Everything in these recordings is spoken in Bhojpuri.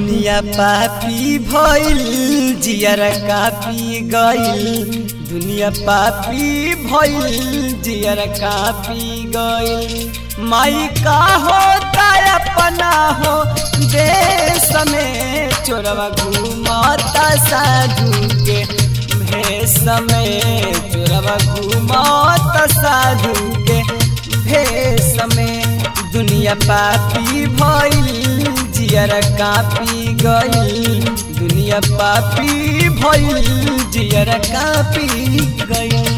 दुनिया पापी भइल जियर कापी गइल दुनिया पापी भइल जियर कापी गइल माई का होता अपना हो देश में चोरवा घूमता साधु के भेष में चोरवा घूमता साधु के भेष में दुनिया पापी भइल जियर कापी गइल दुनिया पापी भइल जियर कापी गइल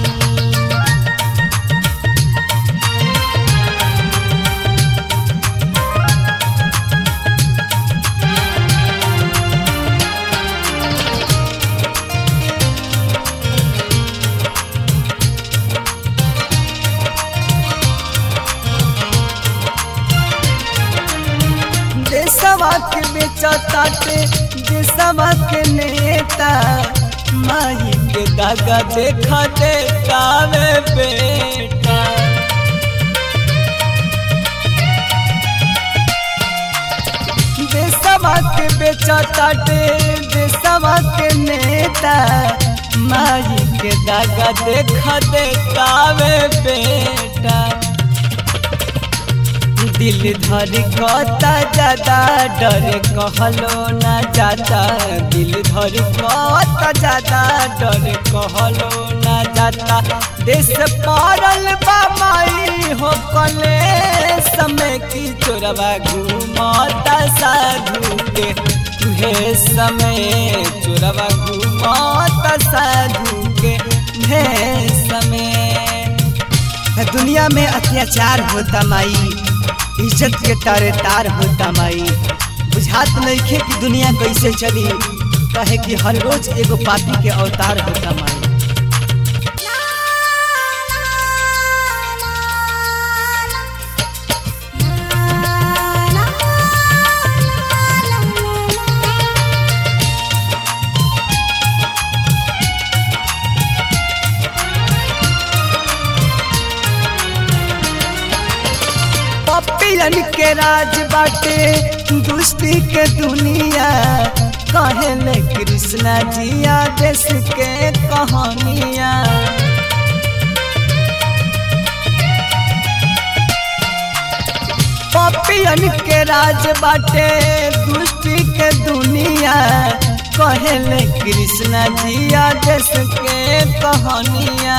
देशवा के बेचताटे देशवा के नेता माई के दागा देखा देखावे बेटा देशवा के बेचताटे देशवा के नेता माई के दागा देखा देखावे बेटा दिल धर कता ज्यादा डर कहलो ना जाता दिल धर कता ज्यादा डर कहलो ना जाता देश पारल बामाई हो कले समय की चोरवा घूमता साधु के तुहे समय चोरवा घूमता साधु के भे समय दुनिया में अत्याचार होता माई इज्जत के तारे तार होता माई बुझात नइखे कि दुनिया कैसे चली कहे कि हर रोज एगो पापी के अवतार होता माई पपियन के राज बाटे दुष्टी के दुनिया कहले कृष्णा जिया देश के कहानिया पपियन के राज बाटे दुष्टी के दुनिया कहले कृष्णा जिया देश के कहानिया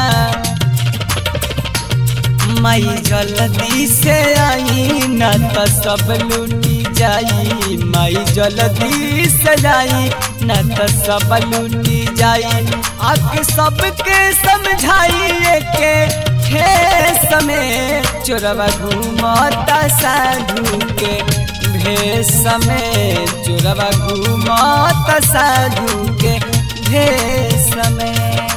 माई जल्दी से आई न तो सब लूटी जाई माई जल्दी से जाई न तो सब लूटी जाई आके सबके समझाइए के हे समय चोरवा घूमता साधु के भेष समय चोरवा घूमता साधु के भेष समय